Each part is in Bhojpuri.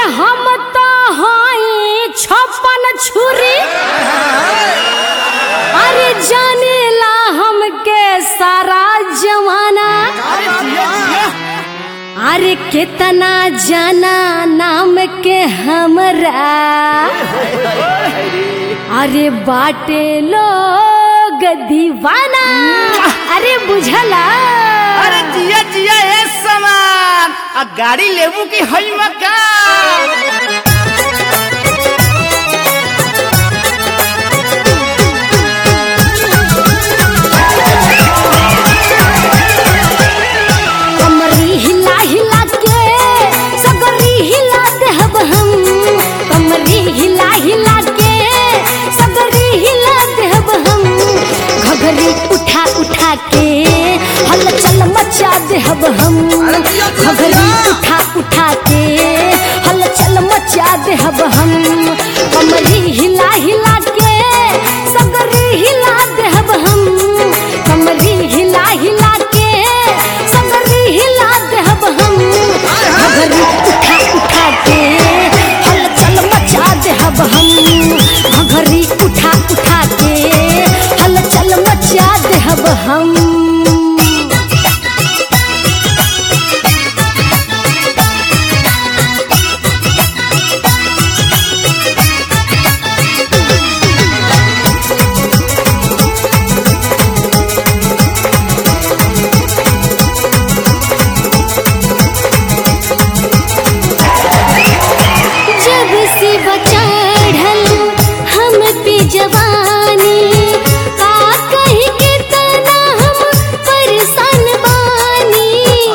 हम तो हई छप्पन छुरी अरे जानेला हमके सारा जमाना अरे कितना जाना नाम के हमरा अरे बाटे लोग दीवाना अरे बुझला अरे जिया जिया ए समान आ गाड़ी लेबू की हई मकान कमरी हिला हिला के सगरी हिला देहब हम कमरी हिला हिला के सगरी हिला देहब हम घघरी उठा उठा के हलचल मचा देहब हम घघरी उठा उठा के हलचल मचा देहब हम कमरी हिला हिला के सगरी हिला देहब हम कमरी हिला हिला के सगरी हिला देहब हम घघरी उठा उठा के हलचल मचा देहब हम घघरी उठा उठा के हलचल मचा देहब हम जब से बचाढ़ल हम पे जवानी का कही के तना हम परेशान बानी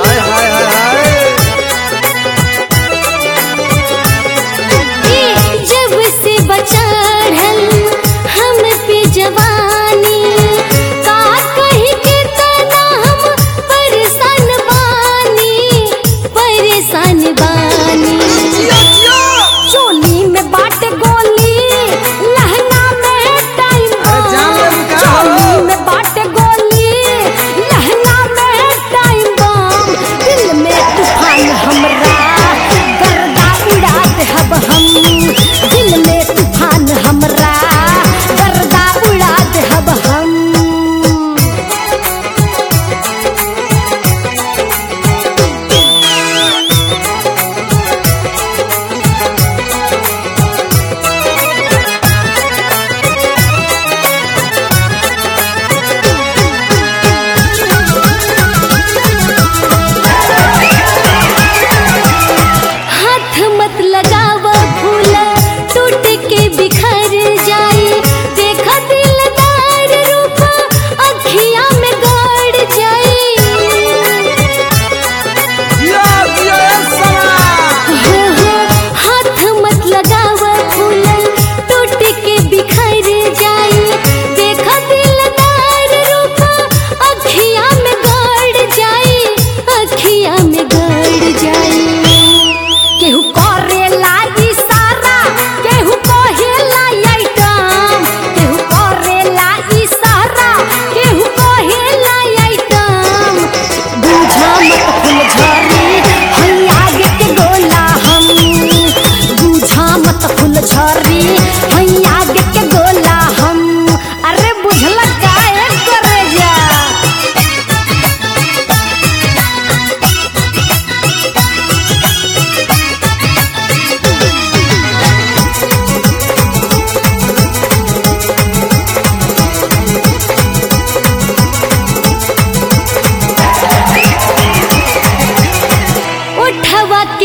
ए, जब से बचाढ़ल हम पे जवानी का कही के तना हम परेशान बानी परेशान बानी चोली में बाट गोली लहंगा में टाइम जान ले बम बुका। चोली में बाट गोली लहंगा में टाइम बम दिल में तूफान हमरा गर्दा उड़ा देहब हम दिल में तूफान हमरा गर्दा उड़ा देहब हम हाथ मत लगाव फूल टूट के बिखर जाई देखा दिलदार रूप अखिया में गड़ जाई जिया जिया ए समान हो हो हाथ मत लगाव फूल टूट के बिखर जाई देखा दिलदार रूप अखिया में गड़ जाई अखिया में गड़ जाई केहू करेला इशारा केहू कहेला आइटम केहू करेला इशारा केहू कहेला आइटम बुझा मत फुलझड़ी हई आगे के गोला हम बुझा मत फुलझड़ी हई आगे के गोला हम अरे बुझला काहे करे जा उठवा